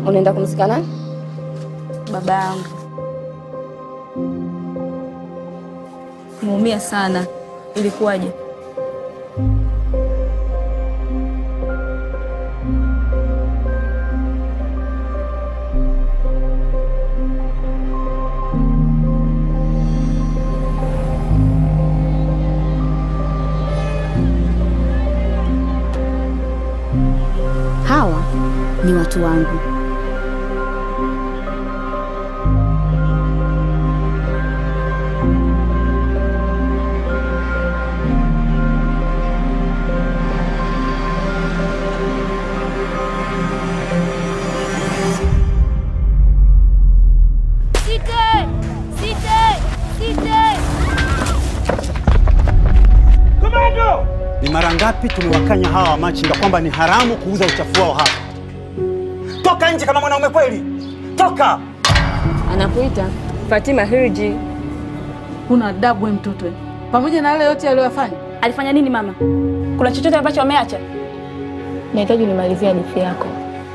Unaenda kumzika nani? Baba yangu muumia sana. Ilikuwaje? Hawa ni watu wangu. Site! Site! Site! Ni mara ngapi tumewakanya hawa wamachinga kwamba ni haramu kuuza uchafu wao hapa? Toka nje kama mwanaume kweli, toka! Anakuita Fatima Hirji. Huna adabu we mtoto we. Pamoja na yale yote aliyofanya, Alifanya nini mama? Kuna chochote ambacho ameacha? Nahitaji nimalizie hadithi yako.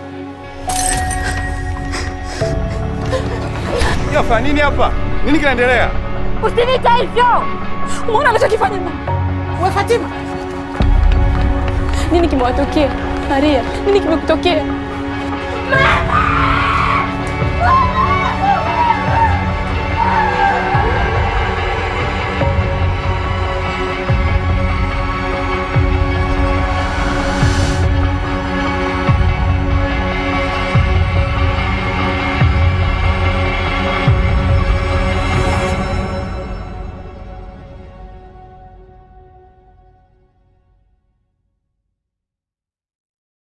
Yafanya nini hapa? Nini kinaendelea? Usiniita hivyo! Umeona anachokifanya mama? we Fatima, Nini kimewatokea? Maria, nini kimekutokea? Mama!